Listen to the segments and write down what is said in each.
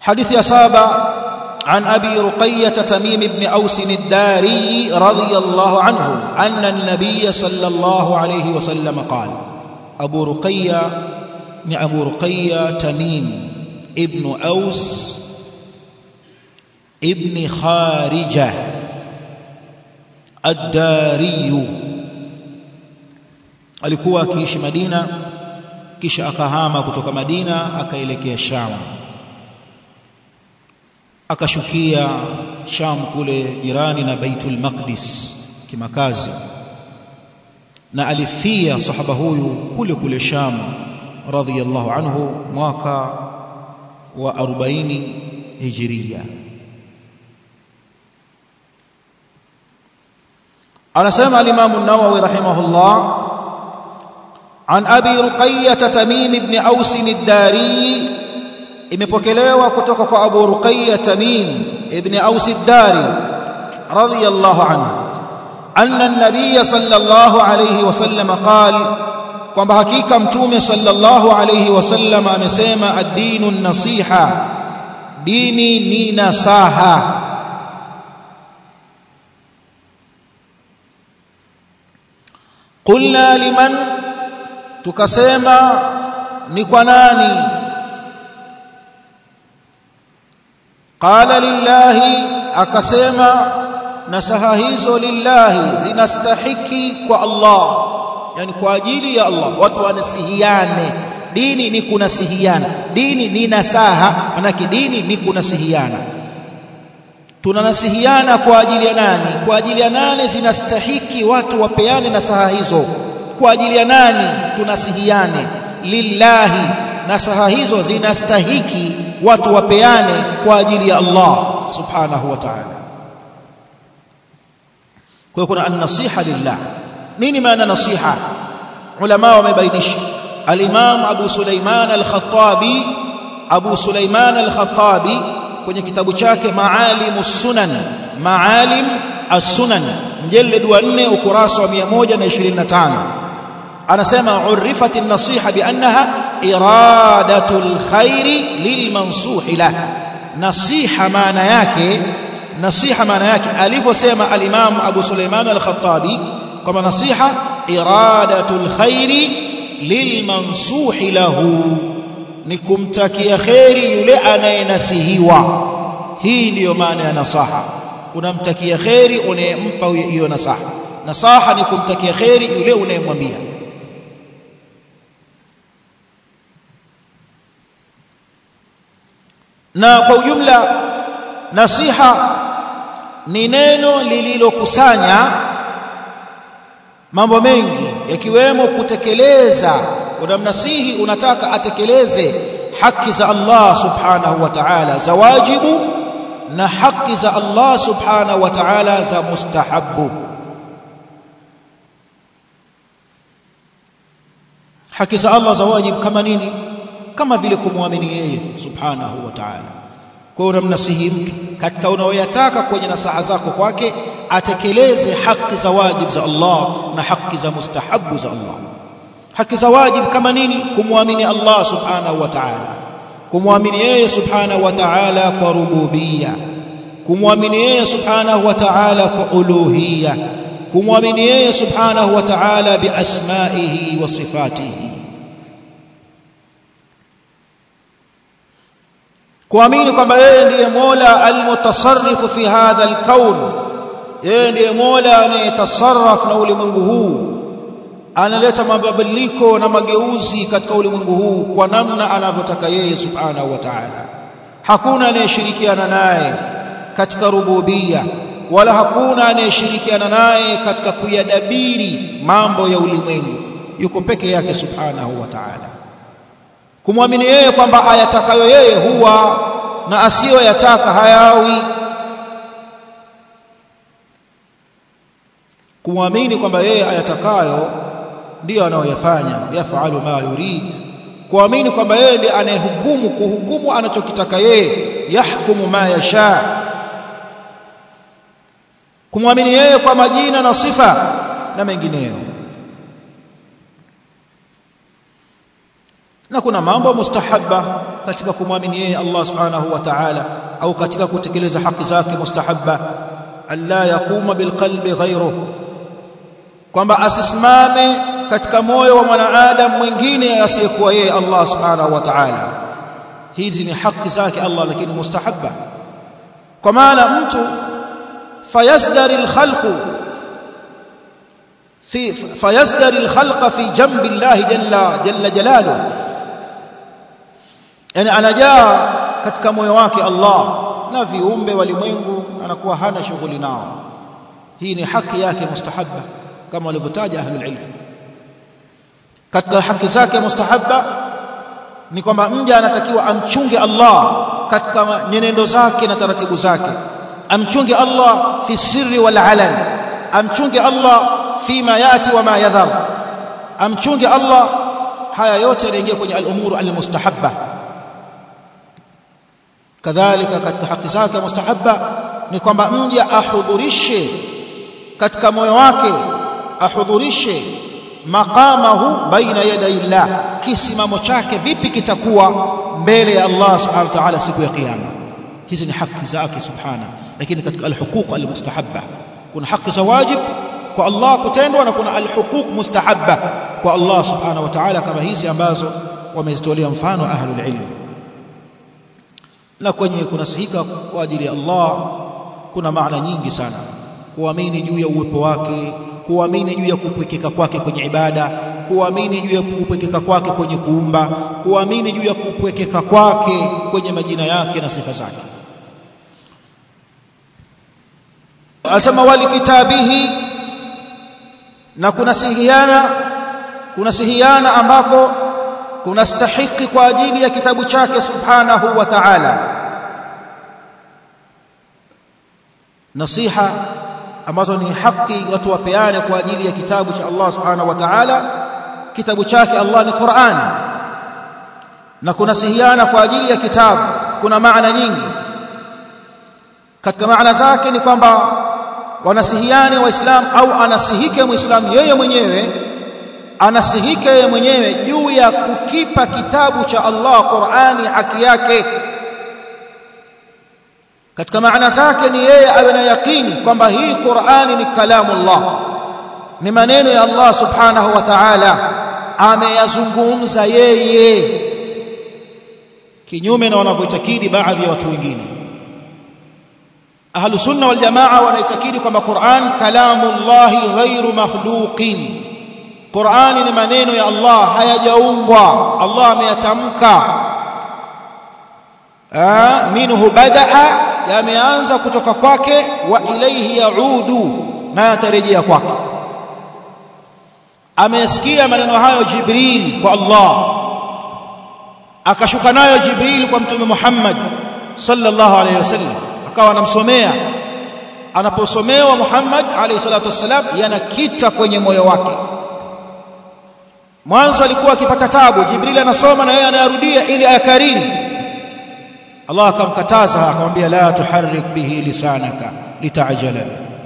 حديث يا سابع عن أبي رقية تميم بن أوس الداري رضي الله عنه أن النبي صلى الله عليه وسلم قال أبو رقية أبو رقية تميم ابن أوس ابن خارجة الداري alikuwa akiishi Madina kisha akahama kutoka Madina akaelekea Sham akashukia Sham kule jirani na Baitul Maqdis kimakazi na alifia sahaba huyu kule kule Sham radhiyallahu anhu mwaka wa 40 hijiria anasema al-Imam an-Nawawi rahimahullah عن أبي رقية تميم بن أوس الداري imepokelewa kutoka kwa Abu Ruqayya Tamim ibn Aus ad-Dari radiyallahu anhu anna an-nabiy sallallahu alayhi wasallam qala kwamba hakika mtume sallallahu alayhi wasallam amesema ad-dinu an-nasiha dini ni nasaha qulna liman tukasema ni kwa nani qala lillahi akasema nasaha hizo lillahi zinastahiki kwa Allah yani kwa ajili ya Allah watu wanasihiane dini ni kunasihiana dini ni nasaha manake dini ni kunasihiana tunanasihiana kwa ajili ya nani kwa ajili ya nani zinastahiki watu wapeane nasaha hizo kwa ajili ya nani tunasihiane lillahi nasaha hizo zinastahiki watu wapeane kwa ajili ya Allah subhanahu wa ta'ala kwa hiyo kuna an-nasiha lillah nini maana nasiha ulama wamebainisha al-imam Abu Sulaiman al-Khattabi Abu Sulaiman al-Khattabi kwenye kitabu chake Maalim as-Sunan Maalim as-Sunan mjeled wa 4 ukurasa wa 125 anasema urifat an-nasiha bi annaha iradatu al-khairi lilmansuhi lah nasiha maana yake nasiha maana yake alivyosema al-Imam Abu Sulaiman al-Khattabi kama nasiha iradatu al-khairi lilmansuhi lahu ni kumtakia khairi yule anayenasihiwa hii ndiyo maana ya nasaha unamtakia khairi unayempa hiyo nasaha nasaha ni kumtakia khairi yule unayemwambia na kwa ujumla nasiha ni neno lililokusanya mambo mengi yakiwemo kutekeleza unamnasihi unataka atekeleze haki za Allah subhanahu wa ta'ala za wajibu na haki za Allah subhanahu wa ta'ala za mustahabu haki za Allah za wajibu kama nini kama vile kumwamini yeye subhanahu wa ta'ala kwa unamnasihi mtu katika unaoyataka kwenye nasaha zako kwake atekeleze haki za wajibu za Allah na haki za mustahabu za Allah haki za wajibu kama nini kumwamini Allah subhanahu wa ta'ala kumwamini yeye subhanahu wa ta'ala kwa rububia kumwamini yeye subhanahu wa ta'ala kwa uluhia kumwamini yeye subhanahu wa ta'ala bi asma'ihi wa sifatihi kuamini kwamba yeye ndiye Mola almutasarrifu fi hadha alkaun yeye ndiye Mola anayetasarraf na ulimwengu huu analeta mabadiliko na mageuzi katika ulimwengu huu kwa namna anavyotaka yeye subhanahu wa ta'ala hakuna anayeshirikiana naye katika rububia wala hakuna anayeshirikiana naye katika kuyadabiri mambo ya ulimwengu yuko peke yake subhanahu wa ta'ala kumwamini yeye kwamba ayatakayo yeye huwa na asiyoyataka hayawi kumwamini kwamba yeye ayatakayo ndiyo anayoyafanya yafalu ma yurid kuamini kwamba yeye ndiye anayehukumu kuhukumu anachokitaka yeye yahkumu ma yasha kumwamini yeye kwa majina na sifa na mengineyo na kuna mambo mustahabba katika kumwamini yeye Allah subhanahu wa ta'ala au katika kutekeleza haki zake mustahabba alla yaquma bilqalbi ghayruhu kwamba asisimame katika moyo wa mwanadamu mwingine asiyekuwa yeye Allah subhanahu wa ta'ala hizi ni haki zake Allah lakini mustahabba kwa maana mtu fayasdari alkhalqu fi fayasdari alkhalqa fi jambi Allah jalla jalla jalaluhu yani anajaa katika moyo wake Allah na viumbe walimwengu anakuwa hana shughuli nao hii ni haki yake mustahabba kama walivyotaja ahlul ilm katika haki zake mustahabba ni kwamba mja anatakiwa amchunge Allah katika nyenendo zake na taratibu zake amchunge Allah fi sirri wal alan amchunge Allah fima yati wa ma yadhar amchunge Allah haya yote yanaingia kwenye al-umuru al-mustahabba kadhalika katika haki zake mustahabba ni kwamba mja ahudhurishe katika moyo wake ahudhurishe maqamahu baina yaday Allah kisimamo chake vipi kitakuwa mbele ya Allah subhanahu wa ta'ala siku ya kiyama hizi ni haki zake subhana lakini katika alhuquq almustahabba kuna haki za wajib kwa Allah kutendwa na kuna alhuquq mustahabba kwa Allah subhanahu wa ta'ala kama hizi ambazo wamezitolea mfano ahlul ilm na kwenye kunasihika kwa ajili ya Allah kuna maana nyingi sana kuamini juu ya uwepo wake kuamini juu ya kupwekeka kwake kwenye ibada kuamini juu ya kupwekeka kwake kwenye kuumba kuamini juu ya kupwekeka kwake kwenye majina yake na sifa zake asema wali kitabihi na kunasihiana kunasihiana ambako kunastahiki kwa ajili ya kitabu chake subhanahu wa ta'ala nasiha ambazo ni haki watu wapeane kwa ajili ya kitabu cha Allah subhanahu wa ta'ala kitabu chake Allah ni Qur'an na kunasihiana kwa ajili ya kitabu kuna maana nyingi katika maana zake ni kwamba wanasihiane waislamu au anasihike muislamu yeye mwenyewe anasihike yeye mwenyewe juu ya kukipa kitabu cha Allah Qur'ani haki yake katika maana zake ni yeye awe na yakini kwamba hii Qur'ani ni kalamu Allah ni maneno ya Allah subhanahu wa ta'ala ameyazungumza yeye kinyume na wanavyoitakidi baadhi ya watu wengine ahlu sunna wal jamaa wanaitakidi kwamba Qur'an kalamu Allah ghairu makhluqin Qur'ani ni maneno ya Allah hayajaumbwa Allah ameyatamka minhu badaa yameanza kutoka kwake wa ilaihi yaudu na yatarejea kwake amesikia maneno hayo Jibril kwa Allah akashuka nayo Jibril kwa mtume Muhammad sallallahu alayhi wasallam akawa anamsomea anaposomewa Muhammad alayhi salatu wasallam yanakita kwenye moyo wake mwanzo alikuwa akipata tabu Jibril anasoma na yeye anayarudia ili ayakariri Allah akamkataza akamwambia la tuharrik bihi lisanaka litajala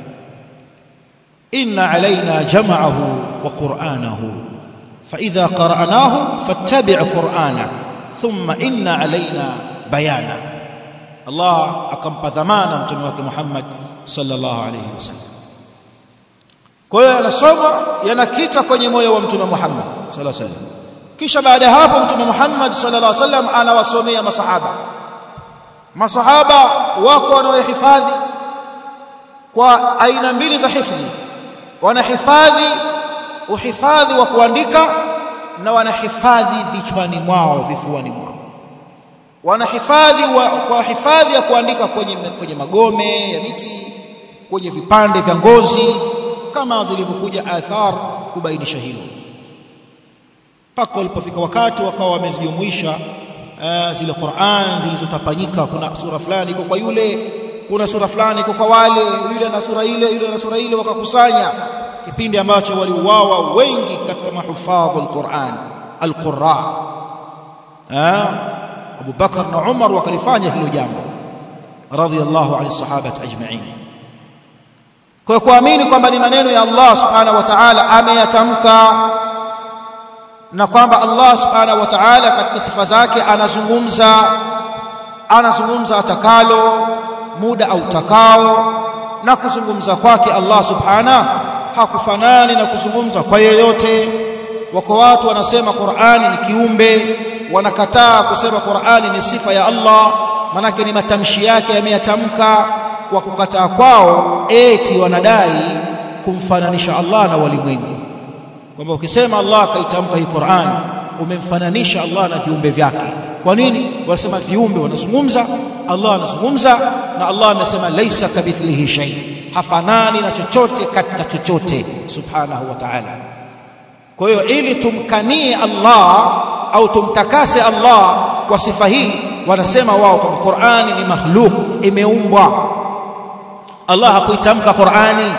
inna alaina jam'ahu wa qur'anahu fa idha qara'nahu fattabi' qur'ana thumma inna alaina bayana Allah akampa dhamana mtume wake Muhammad sallallahu alayhi wasallam kwa hiyo yanasoma yanakita kwenye moyo wa mtume Muhammad sallallahu alayhi wasallam kisha baada ya hapo mtume Muhammad sallallahu alayhi wasallam anawasomea masahaba masahaba wako wanaohifadhi kwa aina mbili za hifadhi wanahifadhi uhifadhi wa kuandika na wanahifadhi vichwani mwao vifuani mwao wanahifadhi wa, kwa hifadhi ya kuandika kwenye, kwenye magome ya miti kwenye vipande vya ngozi kama zilivyokuja athar kubainisha hilo mpaka walipofika wakati wakawa wamezijumuisha uh, zile Qur'an zilizotapanyika kuna sura fulani iko kwa yule kuna sura fulani iko kwa wale yule na sura ile yule na sura ile wakakusanya kipindi ambacho waliuawa wengi katika mahufadhul Qur'an al-Qurra Abu Bakar na Umar wakalifanya hilo jambo radhiyallahu anhi sahabati ajma'in kwa kuamini kwamba ni maneno ya Allah subhanahu wa ta'ala ameyatamka na kwamba Allah subhanahu wa ta'ala katika sifa zake anazungumza anazungumza atakalo muda au takao na kuzungumza kwake Allah subhanahu hakufanani na kuzungumza kwa yeyote wako watu wanasema Qur'ani ni kiumbe wanakataa kusema Qur'ani ni sifa ya Allah manake ni matamshi yake yameyatamka kwa kukataa kwao eti wanadai kumfananisha Allah na walimwengu kwamba ukisema Allah akaitamka hii Qur'an umemfananisha Allah na viumbe vyake kwa nini wanasema viumbe wanazungumza Allah anazungumza na Allah amesema laisa kabithlihi shay hafanani na chochote katika chochote subhanahu wa ta'ala kwa hiyo ili tumkanie Allah au tumtakase Allah kwa sifa hii wanasema wao kwamba Qur'ani ni makhluk imeumbwa Allah hakuitamka Qur'ani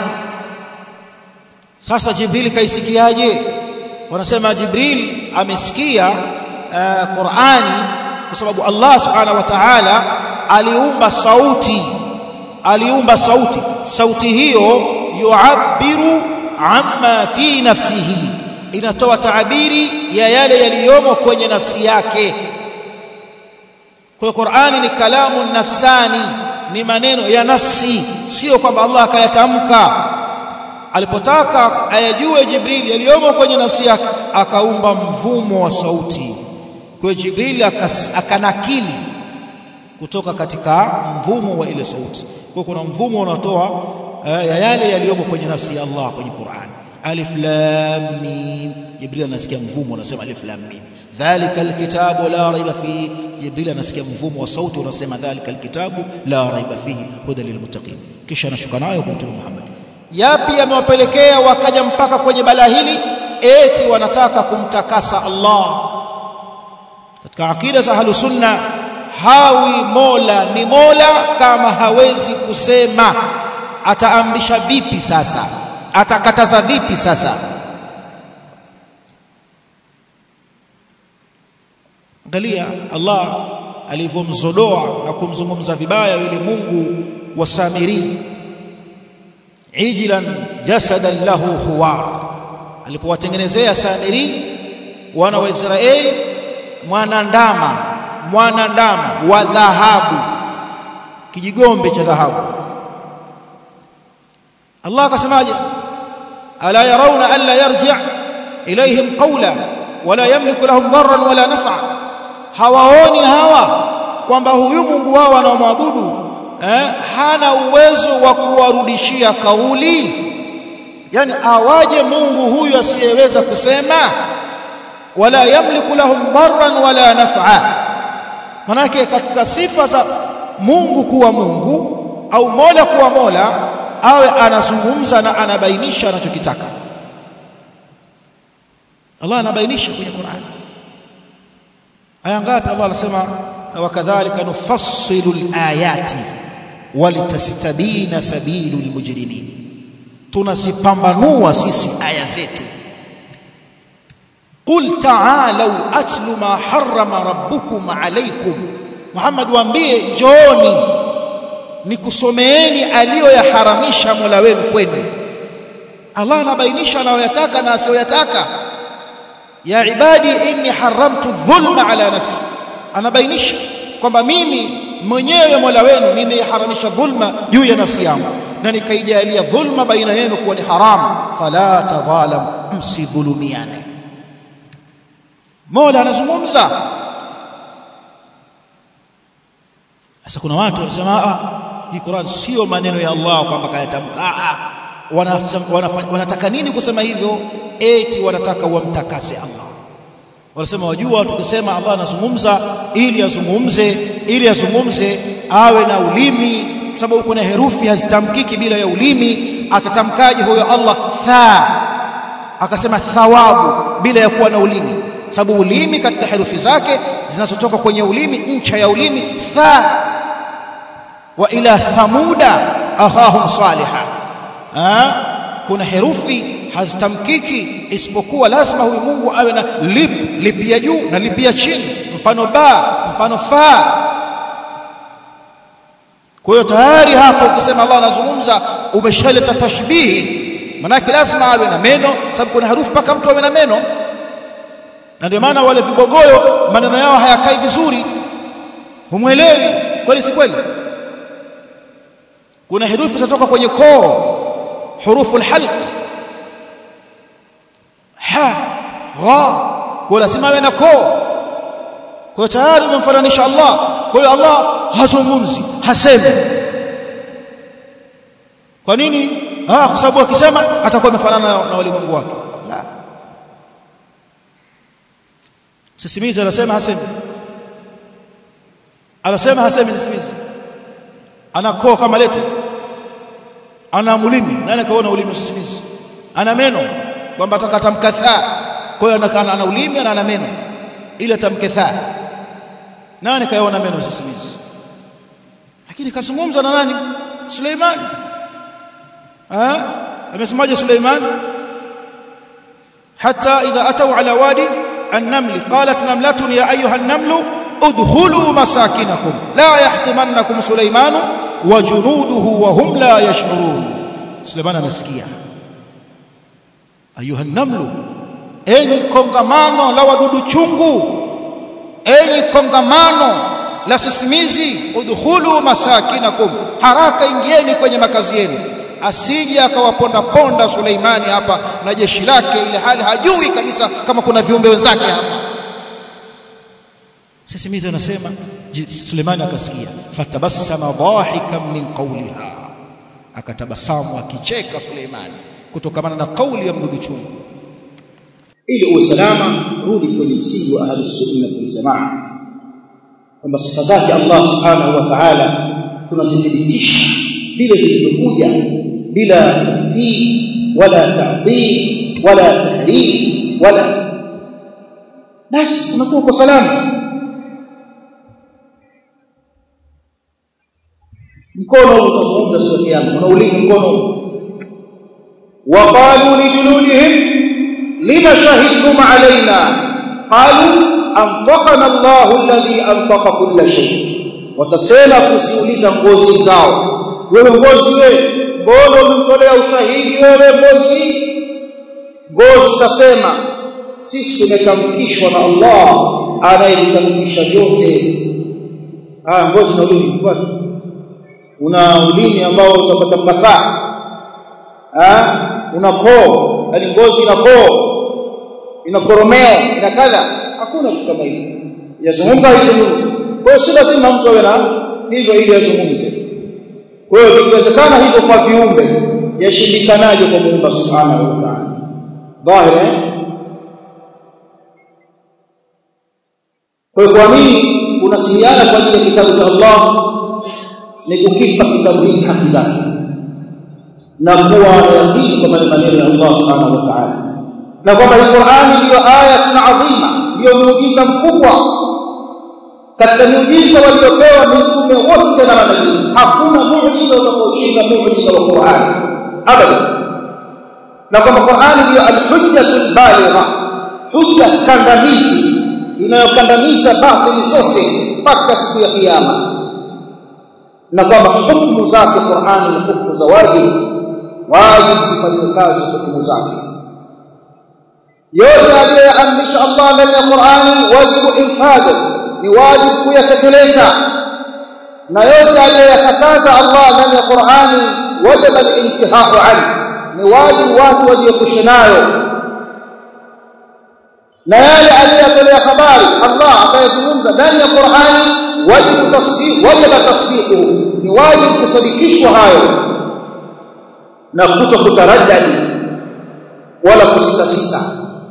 sasa Jibril kaisikiaje wanasema Jibril amesikia uh, Qur'ani kwa sababu Allah subhanahu wa ta'ala aliumba sauti aliumba sauti sauti hiyo yu'abbiru amma fi nafsihi inatoa taabiri ya yale yaliyomo kwenye nafsi yake kwa Qur'ani ni kalamu nafsani ni maneno ya nafsi sio kwamba Allah akayatamka alipotaka ayajue Jibril yaliyomo kwenye nafsi yake akaumba mvumo wa sauti kwa Jibril akanakili kutoka katika mvumo wa ile sauti kwa kuna mvumo unatoa ya yale yaliyomo kwenye nafsi ya Allah kwenye Qur'an alif lam mim Jibril anasikia mvumo unasema alif lam mim dhalika alkitabu la raiba fihi Jibril anasikia mvumo wa sauti unasema dhalika alkitabu la raiba fihi huda lilmuttaqin kisha anashuka nayo kwa Mtume Muhammad yapi yamewapelekea wakaja mpaka kwenye balaa hili eti wanataka kumtakasa Allah katika akida za ahlus sunna hawi mola ni mola kama hawezi kusema ataamrisha vipi sasa atakataza vipi sasa angalia Allah alivyomzodoa na kumzungumza vibaya yule Mungu wa Samiri ijlan jasadan lahu huwar alipowatengenezea Samiri wana wa Israeli mwana ndama mwana ndama wa dhahabu kijigombe cha dhahabu Allah akasemaje ala yarawna alla yarji' ilayhim qawla wala yamliku lahum darran wala naf'a hawaoni hawa kwamba huyu Mungu wao wanaomwabudu eh, hana uwezo wa kuwarudishia kauli yani awaje Mungu huyu asiyeweza kusema wala yamliku lahum darran wala naf'a manake katika sifa za Mungu kuwa Mungu au Mola kuwa Mola awe anazungumza na anabainisha anachokitaka Allah anabainisha kwenye Qur'an aya ngapi Allah anasema wakadhalika nufassilu alayati walitastabina sabilul mujrimin tunazipambanua sisi aya zetu qul ta'alu atlu ma harrama rabbukum alaykum Muhammad waambie njooni nikusomeeni aliyoyaharamisha Mola wenu kwenu Allah anabainisha anayoyataka na asiyoyataka ya ibadi inni haramtu dhulma ala nafsi anabainisha kwamba mimi mwenyewe Mola wenu nimeharamisha dhulma juu ya nafsi yangu na nikaijalia dhulma baina yenu kuwa ni haramu fala tadhalam msidhulumiane Mola anazungumza sasa kuna watu wanasema ah hii Qur'an sio maneno ya Allah kwamba kayatamka ah wanataka nini kusema hivyo eti wanataka wamtakase Allah wanasema wajua tukisema Allah anazungumza ili azungumze ili azungumze awe na ulimi sababu kuna herufi hazitamkiki bila ya ulimi atatamkaje huyo Allah tha akasema thawabu bila ya kuwa na ulimi sababu ulimi katika herufi zake zinazotoka kwenye ulimi ncha ya ulimi tha wa ila thamuda akhahum salihah ha? kuna herufi hazitamkiki isipokuwa lazima huyu Mungu awe na lip lipi ya juu na lipi ya chini mfano ba mfano fa kwa hiyo tayari hapo ukisema Allah anazungumza umeshaleta tashbihi manake lazima awe na meno sababu kuna harufi mpaka mtu awe na meno na ndio maana wale vibogoyo maneno yao hayakai vizuri humwelewi kweli si kweli kuna herufi zitoka kwenye koo hurufu alhalq ha gha kwa lazima awe na koo kwa tayari umemfananisha Allah kwa hiyo Allah hazungumzi hasemi kwa nini ah kwa sababu akisema atakuwa amefanana na walimwengu wake la sisimizi anasema hasemi anasema hasemi sisimizi ana koo kama letu ana mulimi nani kaona ulimi sisimizi ana meno kwamba atakatamka thaa kwa hiyo ana, ana ulimi na ana meno ile tamke thaa nani kaona meno sisimizi lakini kazungumza na nani Suleiman ah amesemaje Suleiman hatta idha atau ala wadi an-naml qalat namlatun ya ayuha an-namlu udkhulu masakinakum la yahtimannakum Suleiman wa junuduhu wa hum la yash'urun Suleiman anasikia ayuha an-namlu enyi kongamano la wadudu chungu enyi kongamano la sisimizi udkhulu masakinakum haraka ingieni kwenye makazi yenu asije akawaponda ponda Suleimani hapa na jeshi lake ile hali hajui kabisa kama kuna viumbe wenzake hapa sisimizi anasema Suleimani akasikia fatabassama dhahikan min qawliha akatabasamu akicheka Suleimani kutokana na kauli ya mdudu chungu ili usalama rudi kwenye msingi wa ahli sunna wal jamaa kwamba sifa zake Allah subhanahu wa ta'ala tunazithibitisha bila zilizokuja bila takdhib wala ta'dhib wala tahrif wala basi unakuwa kwa salama mkono utazungumza siku ya kiyama unaulima mkono وقالوا لجلودهم لما شهدتم علينا قالوا أنطقنا الله الذي أنطق كل شيء watasema kusiuliza ngozi zao wewe ngozi wewe mbona umemtolea ushahidi wewe ngozi ngozi utasema sisi tumetamkishwa na Allah anayetamkisha yote ah ngozi na ulimi una ulimi ambao utapata mafaa ah una koo yani ngozi ina koo ina koromeo ina kadha hakuna kitu kama hicho yazungumza izungumze kwa hiyo si lazima mtu awe na hivyo ili azungumze kwa hiyo ikiwezekana hivyo kwa viumbe yashindikanaje kwa Muumba Subhanahu wa Ta'ala dhahiri kwa hiyo kuamini kunasihiana kwa ajili ya kitabu cha Allah ni kukipa kitabu hiki haki zake na kuwa yaqini kwa maneno ya Allah Subhanahu wa Ta'ala na kwamba hii Qur'ani ndiyo aya adhima ndiyo muujiza mkubwa katika miujiza waliopewa mitume wote na manabii hakuna muujiza utakaoshinda muujiza wa Qur'ani abadan na kwamba Qur'ani ndiyo al-hujjatul baligha hujja kandamizi inayokandamiza batili zote mpaka siku ya kiyama na kwamba hukumu zake Qur'ani ni hukumu za wajibu wajibu zifanywe kazi hukumu zake yote aliyoamrisha Allah ndani ya Qur'ani wajibu infadhu ni wajibu kuyatekeleza na yote aliyoyakataza Allah ndani ya Qur'ani wajib al-intihau anhu ni wajibu watu wajiepushe nayo na yale aliyotolea habari Allah akayazungumza ndani ya Qur'ani wajibu tasdiq wajib tasdiqu ni wajibu kusadikishwa hayo na kuto kutaraddadi wala kusitasita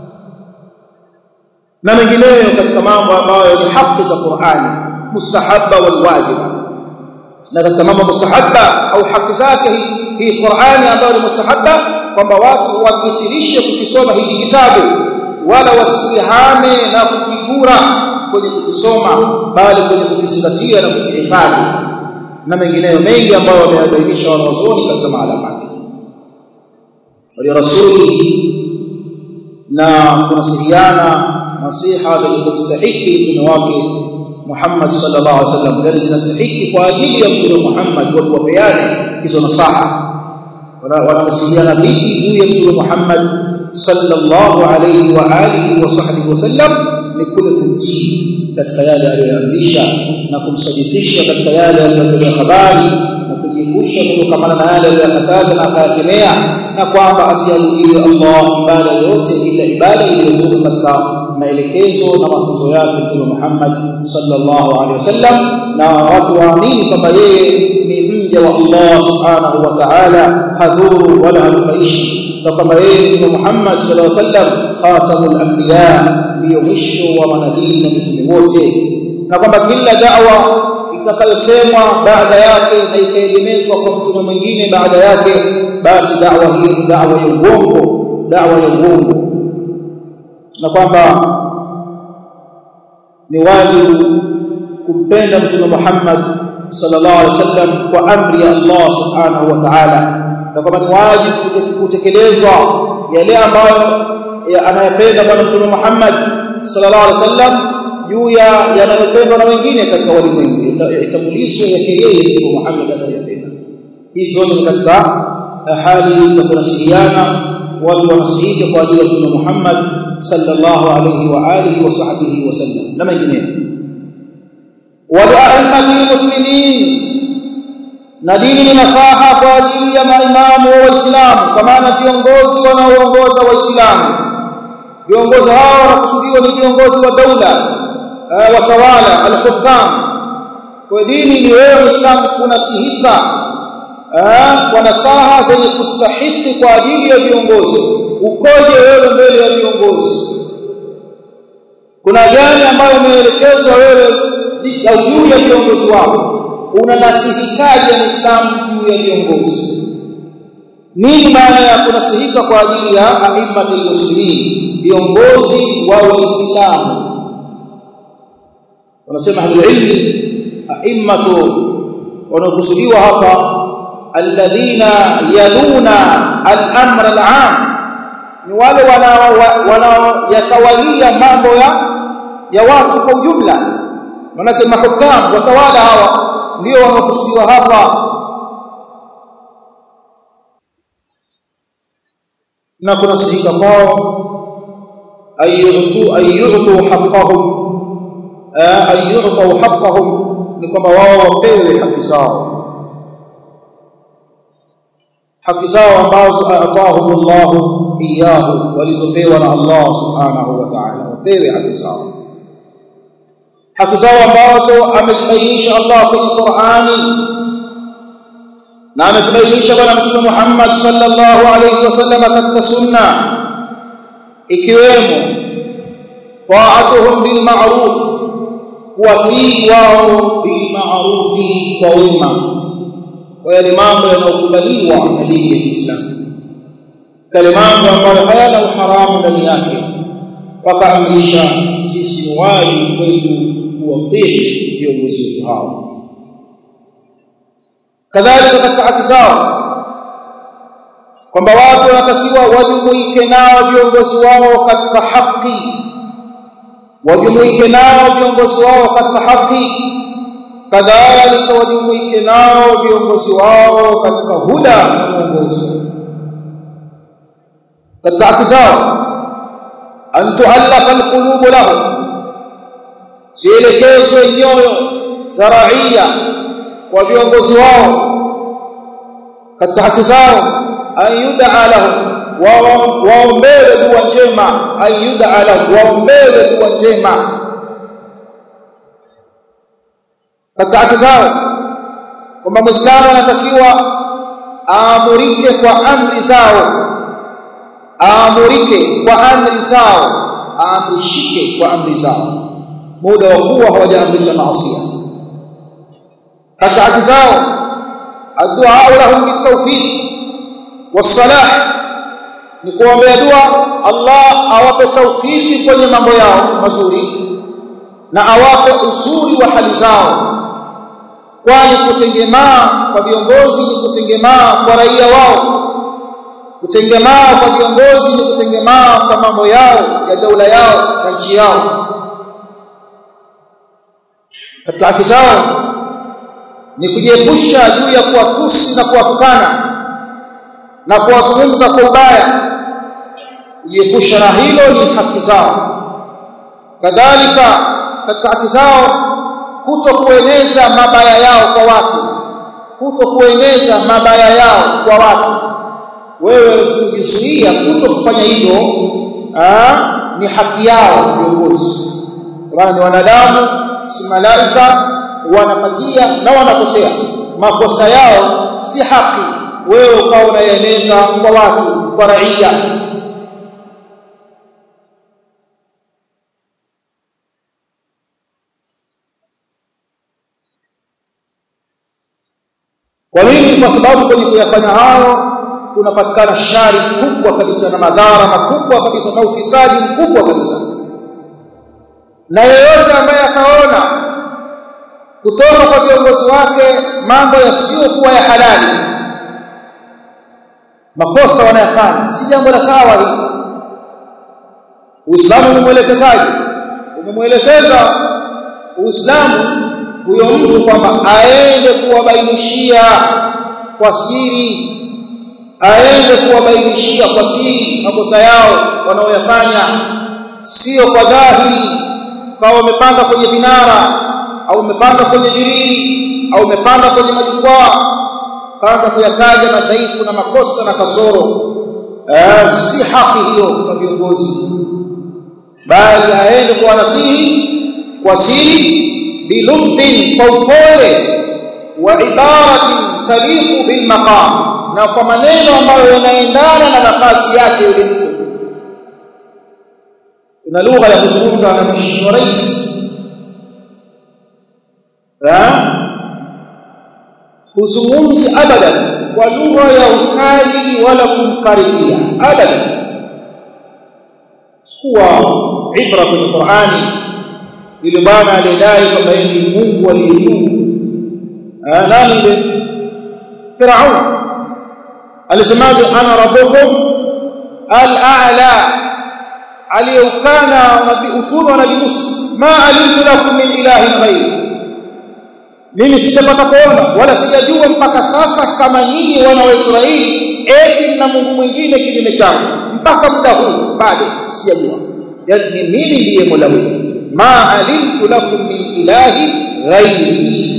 na mengineyo katika mambo ambayo ni haki za Qur'ani mustahabba wal wajiba na katika mambo mustahabba au haki zake hii Qur'ani ambayo ni mustahabba kwamba watu wakithirishe kukisoma hiki kitabu wala wasihame na kukigura kwenye kukisoma bali kwenye kukizingatia na kukihifadhi na mengineyo mengi ambayo wameyabainisha wanazuoni katika mahala pake wali rasuli na kunasihiana nasiha zenye kustahiki mtume wake Muhammad sallallahu alaihi wasallam bali zinastahiki kwa ajili ya mtume Muhammad watu wapeane hizo nasaha wanasihiana vipi juu ya mtume Muhammad sallallahu alayhi wa alihi wa sahbihi wasallam ni kule kumtii katika yale aliyoamrisha na kumsadikisha katika yale aliyotoa habari na kujiepusha kutokana na yale aliyokataza na akayakemea na kwamba asiabudiwe Allah ibada yote ila ibada iliyotoka katika maelekezo na mafunzo yake Mtume Muhammad sallallahu alaihi wasallam na watu waamini kwamba yeye ni mja wa Allah subhanahu wa ta'ala hadhuru wala hanufaishi na kwamba yeye Mtume Muhammad sallallahu alaihi wasallam khatamul anbiya ndio mwisho wa manabii na mitume wote na kwamba kila da'wa itakayosemwa baada yake na ikaegemezwa kwa mtume mwingine baada yake basi da'wa hii ni da'wa ya uongo da'wa ya uongo na kwamba ni wajibu kumpenda mtume Muhammad sallallahu alaihi wasallam kwa amri ya Allah subhanahu wa ta'ala na kwamba ni wajibu kutekelezwa yale ambayo anayapenda bwana mtume Muhammad sallallahu alaihi wasallam juu ya yanayopendwa na wengine katika walimwengu itambulisho yake yeye mtume Muhammad anayopenda hizo ni katika hali za kunasihiana watu wanasihiga kwa ajili ya mtume Muhammad sallallahu alayhi wa alihi wa sahbihi wasallam na mengineyo waliaimati muslimin na dini ni nasaha kwa ajili ya maimamu wa Waislamu kwa maana viongozi wanaoongoza Waislamu viongozi hao wanakusudiwa ni viongozi wa daula watawala al-hukam kwa dini ni wewe Muislamu kunasihika kwa nasaha zenye kustahiki kwa ajili ya viongozi ukoje wewe mbele ya viongozi kuna gani ambayo umeelekezwa wewe juu ya viongozi wako unanasihikaje Muislamu juu ya viongozi nini maana ya kunasihika kwa ajili ya aimmatul muslimin viongozi wa waislamu wanasema ahlulilmi aimmatu wanaokusudiwa hapa alladhina yaluna al-amr al-am ni wale wanaoyatawalia mambo ya ya watu kwa ujumla manake mahukam watawala hawa ndio wanaokusudiwa hapa na kuna sihika kwao ayyutu ayyutu haqqahum ayyutu haqqahum ni kwamba wao wapewe haki zao haki zao ambazo atahum Allah iyahu walizopewa na Allah subhanahu wa ta'ala wapewe haki zao haki zao ambazo ameshaisha Allah kwenye Qur'ani na ameshaisha bwana mtume Muhammad sallallahu alayhi wasallam katika sunna ikiwemo ta'atuhum bil ma'ruf kuwatii wao bil ma'rufi kwa wema kwa yale mambo yanayokubaliwa na dini ya Kiislamu kale mambo ambayo hayana uharamu ndani yake wakaamrisha sisi ni wajibu kwetu kuwatii viongozi wetu hao kadhalika katika haki zao kwamba watu wanatakiwa wajumuike nao viongozi wao katika haki wajumuike nao viongozi wao katika haki kadhalika wajumuike nao viongozi wao katika huda na mwongozo katika haki zao an tuallafa alqulubu lahum zielekezwe nyoyo za raia kwa viongozi wao katika haki zao an yud'a lahum waombewe dua njema an yud'a lahum waombewe dua njema katika haki zao kwamba muislamu anatakiwa aamurike kwa amri zao aamurike kwa amri zao aamrishike kwa amri zao muda wa kuwa hawajaamrisha maasi katika haki zao addu'a lahum bitawfiq wasalah ni kuombea dua Allah awape tawfiki kwenye mambo yao mazuri na awape uzuri wa hali zao kwani kutengemaa kwa viongozi ni kutengemaa kwa raia wao kutengemaa kwa viongozi ni kutengemaa kwa mambo yao ya daula yao na nchi yao katika haki zao ni kujiepusha juu ya kuwatusi na kuwatukana na kuwazungumza kwa ubaya kujiepusha na hilo ni haki zao kadhalika katika haki zao kuto kueneza mabaya yao kwa watu kuto kueneza mabaya yao kwa watu wewe kujizuia kuto kufanya hivyo ni haki yao viongozi maana ni wanadamu si malaika wanapatia na wanakosea makosa yao si haki wewe ukawa unaeneza kwa watu kwa raia kwa nini kwa sababu kwenye kuyafanya hayo kunapatikana shari kubwa kabisa na madhara makubwa kabisa na ufisadi mkubwa kabisa na yeyote ambaye ataona kutoka kwa viongozi wake mambo yasiyokuwa ya halali makosa wanayafanya si jambo la sawa hili Uislamu umemwelekezaje umemwelekeza Uislamu huyo mtu kwamba aende kuwabainishia kwa siri aende kuwabainishia kwa siri makosa yao wanaoyafanya sio kwa dhahiri kama wamepanda kwenye vinara au umepanda kwenye virii au umepanda kwenye majukwaa kaanza kuyataja madhaifu na makosa na kasoro eh, si haki hiyo kwa viongozi bali aende kwa nasihi kwa siri bilutfin kwa upole wa ibaratin taliqu bil maqam na kwa maneno ambayo yanaendana na nafasi yake yule mtu kuna lugha ya kuzungumza na mheshimiwa rais huzungumzi abadan kwa lugha ya ukali wala kumkaribia abadan kuwa ibra kwenye Qur'ani yule bwana alidai kwamba yeye ni Mungu aliye juu nani ile Firaun alisemaje ana rabbukum al-a'la aliyeukana nabii utume wa nabii Musa ma alimtu lakum min ilahin ghayr mimi sijapata kuona wala sijajua mpaka sasa kama nyinyi wana wa Israeli eti na Mungu mwingine kinyume changu mpaka muda huu bado sijajua yani ni mimi ndiye Mola wenu ma alimtu lakum min ilahi ghairi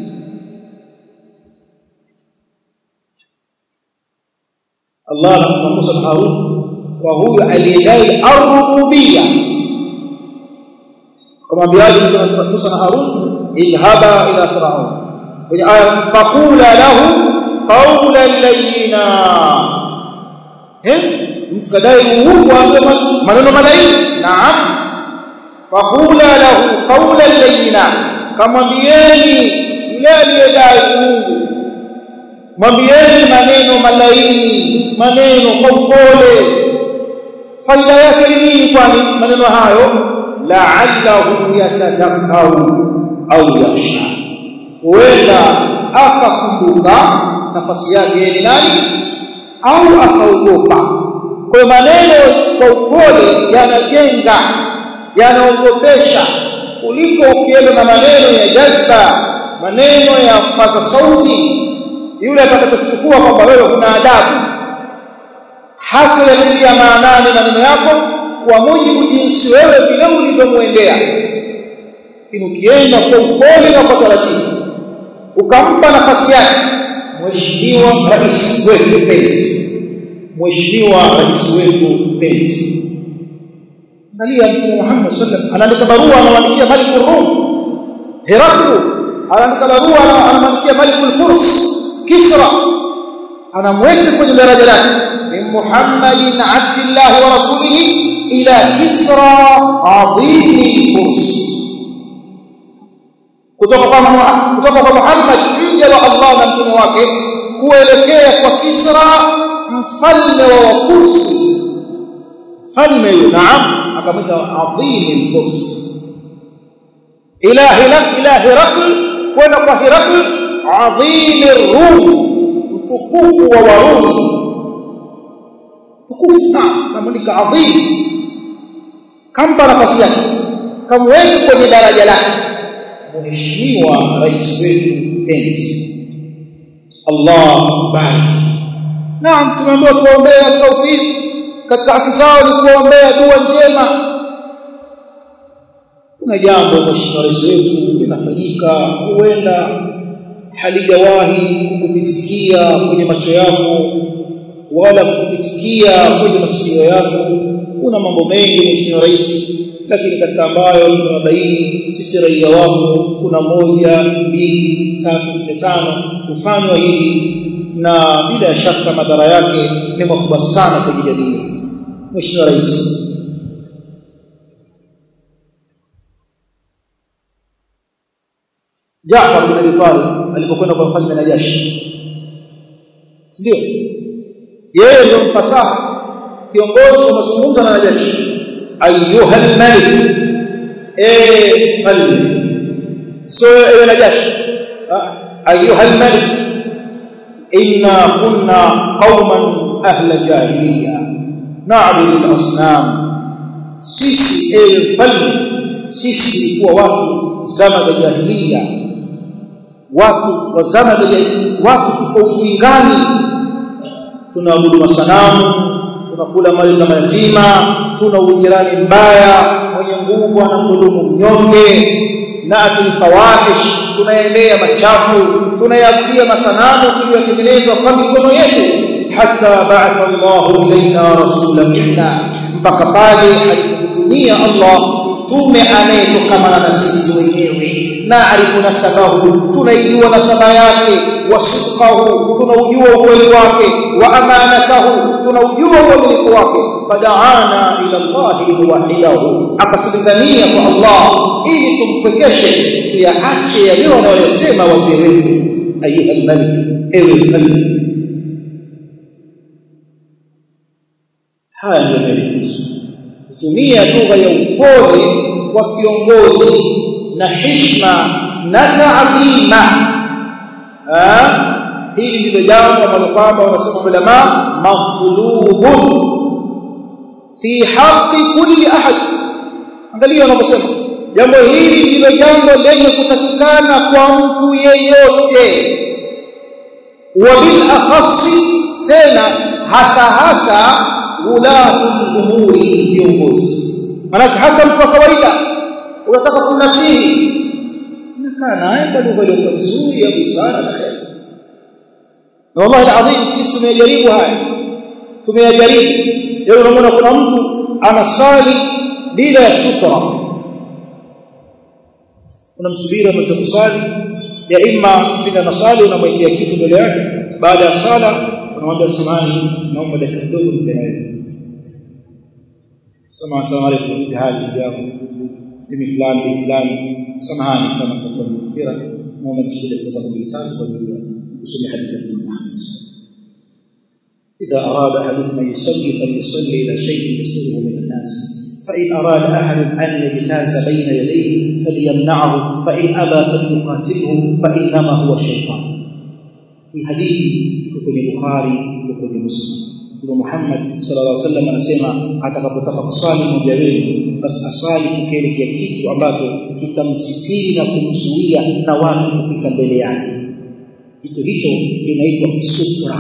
Allah anampa Musa na Harun kwa huyo aliyedai ar-rububiyya kumwambiaje Musa na Harun idhhaba ila fir'aun kwenye aya faqula lahu qawlan layyina eh mkadai uungu ambaye maneno malaini naam faqula lahu qawlan layyina kamwambieni yule aliyedai uungu mwambieni maneno malaini maneno kwa upole faida yake ni nini kwani maneno hayo la'allahu yatadhakkaru au yakhsha huenda akakumbuka nafasi yake ni nani au akaogopa kwa maneno kwa upole yanajenga yanaogopesha kuliko ukienda na maneno ya jazba maneno ya kupaza sauti yule atakachochukua kwamba wewe kuna adabu hata yatilia maanani maneno yako kwa mujibu jinsi wewe vile ulivyomwendea lakini ukienda kwa upole na kwa taratibu ukampa nafasi yake mheshimiwa rais wetu mpenzi mheshimiwa rais wetu mpenzi angalia mtume Muhammad sallam anaandika barua anamwandikia Malik Rum Heraklu anaandika barua anamwandikia Malik al-Furs Kisra anamweka kwenye daraja lake min Muhammadin abdillah wa rasulihi ila Kisra adhim al-Furs kutoka kwa kutoka kwa Muhammad mja wa Allah na mtume wake kuelekea kwa Kisra mfalme wa Wafursi mfalme yule naam akamwita adhim al-Furs ila hilak ila hirakl kwenda kwa hirakl adhim ar-rum mtukufu wa warumi tukufu namwandika adhim kampa nafasi yake kamweka kwenye daraja lake mheshimiwa rais wetu mpenzi Allah barik naam tumeambiwa tuombee tawfik katika haki zao ni kuombea dua njema kuna jambo mheshimiwa rais wetu linafanyika huenda halijawahi kukupitikia kwenye macho yako wala kukupitikia kwenye masikio yako kuna mambo mengi mheshimiwa rais lakini katika ambayo tunabaini sisi raia wako kuna moja mbili tatu nne tano kufanywa hili na bila shaka madhara yake ni makubwa sana kwa jamii mheshimiwa rais Jaafar bin Abi Talib alipokwenda kwa mfalme Najashi ndio yeye ndio mfasaha kiongozi wa mazungumzo na Najashi ayuha al-malik eh falme so ewe Najashi ayuha al-malik inna kunna qauman ahla jahiliya na'budu al-asnam sisi ewe falme sisi tulikuwa watu zama za jahiliya watu wa zama za watu tuko ujingani tunaabudu masanamu tunakula mali za mayatima tuna ujirani mbaya mwenye nguvu anamdhulumu mnyonge na atulfawahish tunaendea machafu tunayakulia masanamu tuliyotengenezwa kwa mikono yetu hata ba'atha Allahu ilaina rasulan minna mpaka pale alipotumia Allah mtume anayetokamana na sisi wenyewe naarifu nasabahu tunaijua nasaba yake wasidqahu tunaujua ukweli wake wa amanatahu tunaujua uaminifu wake fadaana ila Allah liwahidahu akatulingania kwa Allah ili tumpekeshe tuyaache yale wanayosema wazee wetu ayuha almalik ewe mfalme haya ndio maelekezo kutumia lugha ya upole kwa kiongozi na hishma na taadhima hili ndilo jambo ambalo kwamba wanasema ulama maqlubun fi haqqi kulli ahad angalia wanaposema jambo hili ndilo jambo lenye kutakikana kwa mtu yeyote wa bil akhassi tena hasa hasa ulatul umuri viongozi maana hata mtu wa kawaida unataka kunasihi unakaa naye kwa lugha iliyokuwa nzuri ya busara na kheri na wallahi alazim sisi tumejaribu haya tumeyajaribu leo unaona kuna mtu anasali bila ya sutra unamsubiri amaliza kusali ya imma bila nasali unamwekea kitu mbele yake baada ya sala unamwambia samani naomba dakika kidogo nipeane sema asalamu alaykum hali yangu mimi fulani bin fulani samahani kama tutakuwa mpira naomba nishinde kwa sababu tatu kwa ajili ya kusoma hadithi ya Muhammad إذا أراد أحدكم أن يصلي فليصلي إلى شيء يسره من الناس فإن أراد أحد أن يجتاز بين يديه فليمنعه فإن أبى فليقاتله فإنما هو الشيطان في حديث kwenye Bukhari kwenye Muslim Mtume Muhammad sallallahu alaihi wasallam anasema atakapotaka kusali mmoja wenu basi asali kukielekea kitu ambacho kitamsitiri na kumzuia na watu kupita mbele yake kitu hicho kinaitwa sutra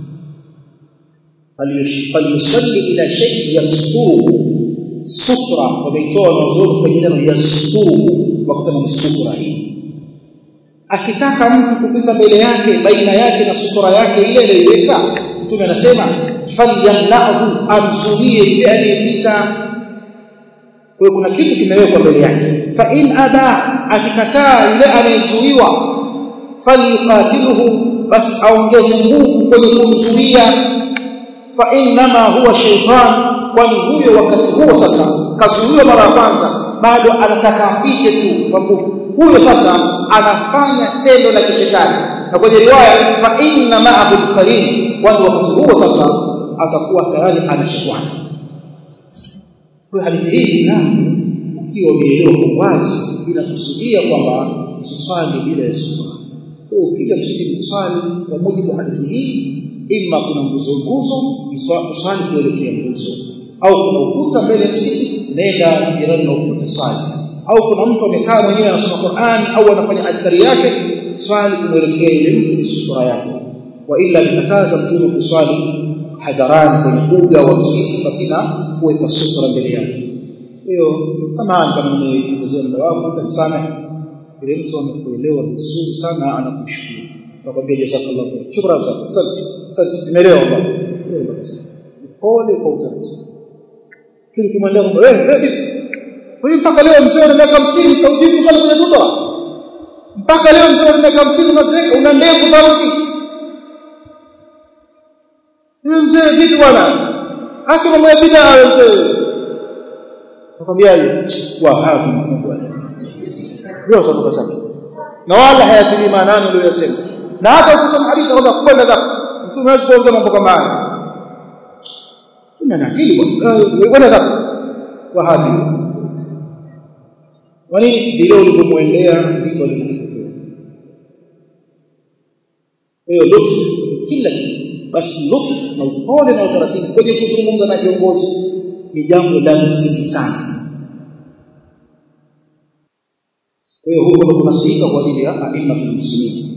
falyusalli ila shay'in yasturu sutra wameitoa mazuri kwenye neno yasturu wakasema ni sutra hii akitaka mtu kupita mbele yake baina yake na sutura yake ile aliyoiweka mtume anasema falyamnahu amzuie yule aliyepita kwa kuna kitu kimewekwa mbele yake fa in aba akikataa yule anayezuiwa falyqatiluhu bas aongeze nguvu kwenye kumzuia fa innama huwa shaytan kwani huyo wakati huo sasa kazuiwa mara ya kwanza bado anataka apite tu kwa nguvu huyo sasa anafanya tendo la kishetani na kwenye riwaya fa inna ma'ahu al-qarin kwani wakati huo sasa atakuwa tayari ana shetani kwa hadithi hii naam ukiwa umeelewa kwa wazi inakusudia kwamba usiswali bila ya sura kwa ukija kusudi kuswali kwa mujibu wa hadithi hii imma kuna nguzo nguzo uswali kuelekea nguzo au kuna ukuta mbele ya msikiti nenda jirani na ukuta swali au kuna mtu amekaa mwenyewe anasoma Qur'an au anafanya adhkari yake swali kumwelekea ile mtu ni sura yako wa ila nikataza mtume kuswali hadharani kwenye uga wa msikiti pasina kuweka sutra mbele yake hiyo samahani kama nimepotezea muda wako utanisame ile mtu amekuelewa vizuri sana anakushukuru nakwambia jazakallahu khair shukrani sana asante asante nimeelewa baba pole kwa utaratibu kile kimwendea kwamba eh kwa hiyo mpaka leo mzee ana miaka 50 taujibu sana kwenye sutra mpaka leo mzee ana miaka 50 unazeka una ndevu za mti Yule mzee vipi bwana? Acha mambo ya bid'a wewe mzee. Nakwambia wahabi mkubwa. Ndio sababu sana. Na wala hayatili maanani uliyosema. Na hata ukisoma hadithi kwamba kwenda zako. Mtume hawezi kuongea mambo kama haya. Tuna nakili bwana. Kwenda zako. Wahabi. Kwani vile ulivyomwendea ndivyo alivyokupokea. Kwa hiyo lutfu kila kitu basi lutfu na upole na utaratibu kwenye kuzungumza na viongozi ni jambo la msingi sana. Kwa hiyo huko ndo kunasika kwa ajili ya aimmatul muslimin.